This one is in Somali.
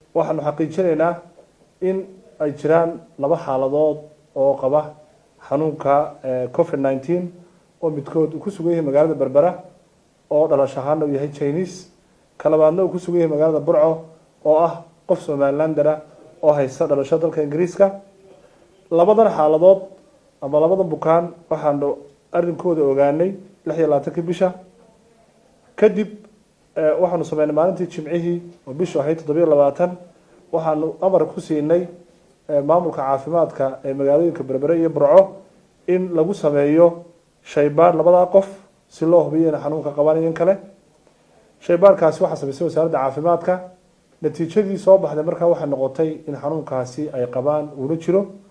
waxaanu xaqiijinaynaa in ay jiraan laba xaaladood oo qaba xanuunka covid nineteen oo midkood uu ku sugan yahay magaalada berbera oo dhalash ahaana uu yahay chinese ka labaadna uu ku sugan yahay magaalada burco oo ah qof somalilandera oo haysta dhalasho dalka ingiriiska labadan xaaladood ama labadan bukaan waxaanu arrinkooda ogaanay lix iyo labaatankii bisha kadib waxaanu sameynay maalintii jimcihii oo bishu ahayd toddobiyo labaatan waxaanu amar ku siinay maamulka caafimaadka ee magaalooyinka berbere iyo burco in lagu sameeyo shaybaar labadaa qof si loo hubiyo inay xanuunka qabaan in kale shaybaarkaasi waxaa samaysay wasaaradda caafimaadka natiijadii soo baxday markaa waxay noqotay in xanuunkaasi ay qabaan uuna jiro